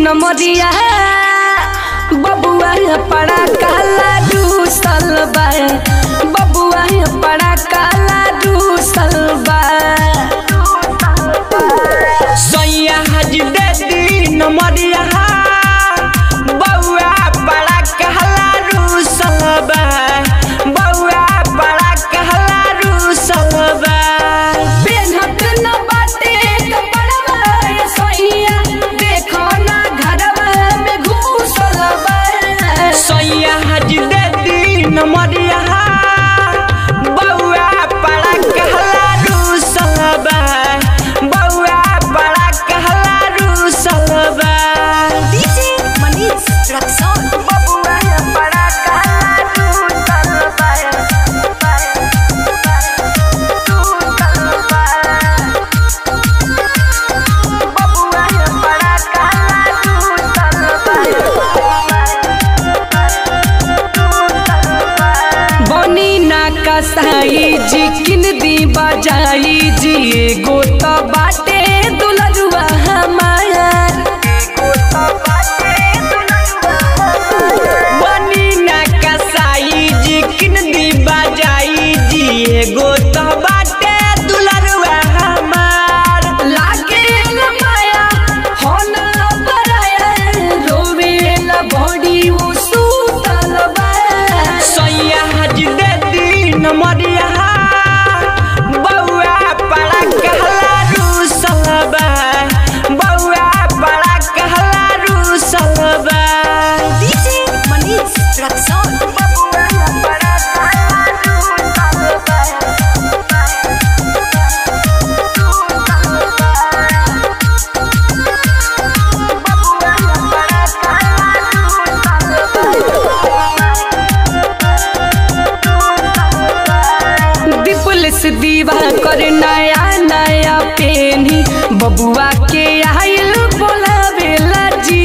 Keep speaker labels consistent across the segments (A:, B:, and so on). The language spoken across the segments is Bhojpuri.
A: नमरिया बबुआ पड़ा काला दूसल बा बबुआ पड़ा काला दूसल बा
B: सैया हज दे दी नमरिया बउआ बड़ा कहला रूसल बा बउआ बड़ा कहला रूसल बा
A: पेन्हत न बाटे कपड़वा ए सैया देखो ना घरवा में घुसल बा
B: सैया हज दे दी नमरिया बउआ बड़ा कहला रूसल बा बउआ बड़ा कहला रूसल बा
C: DJ Manish Traxon.
B: बबुआ बड़ा कहला रूसल बा बबुआ बड़ा कहला
A: बनी ना कसाई जी किन दी बजाई जी एगो तो बाटे दुलरुआ हमार
B: बनी ना कसाई जी किन दी बजाई जी एगो तो बाटे दुलरुआ हमार
A: लागे न माया हो ना पराया रोवे ला बॉडी वो सूतल बा
B: सैया हज दे दी नमरिया बउआ बड़ा कहला रूसल बा बउआ बड़ा कहला रूसल बा
C: DJ Manish Traxon.
A: पुलिस दीवा कर नया नया पेनी बबुआ के आइल बोलावेला जी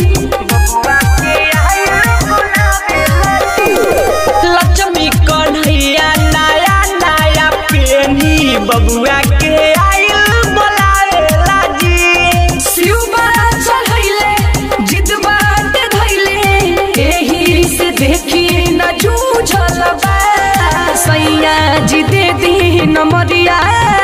B: लक्ष्मी कन्हैया नया नया पेनी बबुआ के आइल बोलावेला जी
A: शिवबा चढ़ैले जिदबा ते धैले एही से देखी न जूझल बा सैया जी दे दी नमरिया